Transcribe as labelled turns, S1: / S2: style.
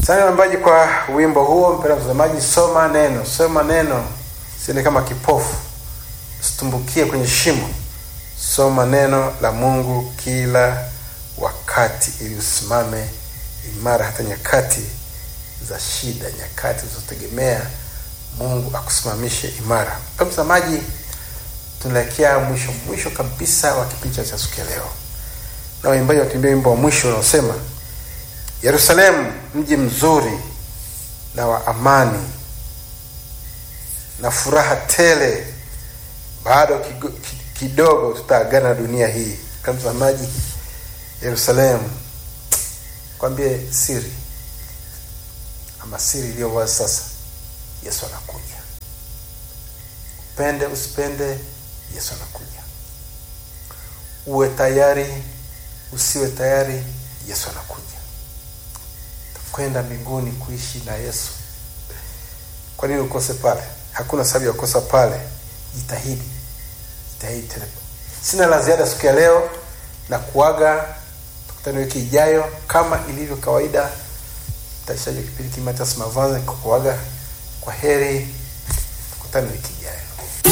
S1: Asante waimbaji kwa wimbo huo. Mpendwa mtazamaji, soma neno, soma neno, siende kama kipofu, usitumbukie kwenye shimo. Soma neno la Mungu kila wakati, ili usimame imara hata nyakati za shida, nyakati ulizotegemea Mungu akusimamishe imara. Mpendwa mtazamaji, tunaelekea mwisho mwisho kabisa wa kipindi cha siku ya leo, na waimbaji watuimbia wimbo wa mwisho unaosema Yerusalemu mji mzuri na wa amani na furaha tele, bado kigo- ki- kidogo tutaagana na dunia hii. Kama mtazamaji, Yerusalemu, kwambie siri ama siri iliyo wazi sasa, Yesu anakuja. Upende usipende, Yesu anakuja. Uwe tayari usiwe tayari, Yesu anakuja kwenda mbinguni kuishi na Yesu. Kwa nini ukose pale? Hakuna sababu ya kukosa pale. Jitahidi, jitahidi tena. Sina la ziada siku ya leo na kuaga, tukutane wiki ijayo kama ilivyo kawaida. Mtayarishaji wa kipindi Kimatias Mavanza kuaga. Kwa heri, tukutane wiki ijayo.